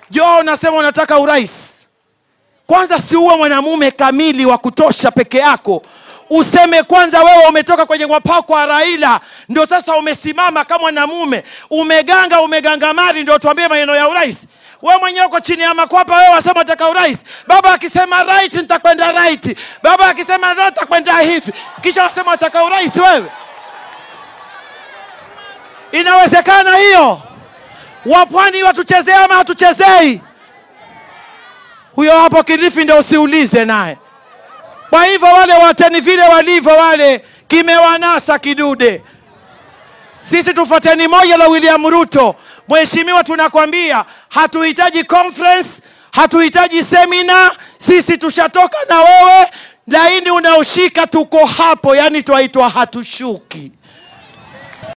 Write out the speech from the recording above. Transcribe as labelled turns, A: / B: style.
A: jo unasema unataka urais kwanza si uwe mwanamume kamili wa kutosha peke yako useme kwanza wewe umetoka kwenye mwapako wa raila ndio sasa umesimama kama mwanamume umeganga umegangamari ndio tuambie maneno ya urais we mwenyewe uko chini ya makwapa wewe wasema utaka urais baba akisema right nitakwenda right baba akisema no nitakwenda hivi kisha wasema utaka urais wewe inawezekana hiyo wapwani watuchezee ama hatuchezei huyo hapo kilifi ndio usiulize naye kwa hivyo wale wateni vile walivyo wale kimewanasa kidude sisi tufuateni moja la william ruto mheshimiwa tunakwambia hatuhitaji conference hatuhitaji semina sisi tushatoka na wewe laini unaoshika tuko hapo yani twaitwa hatushuki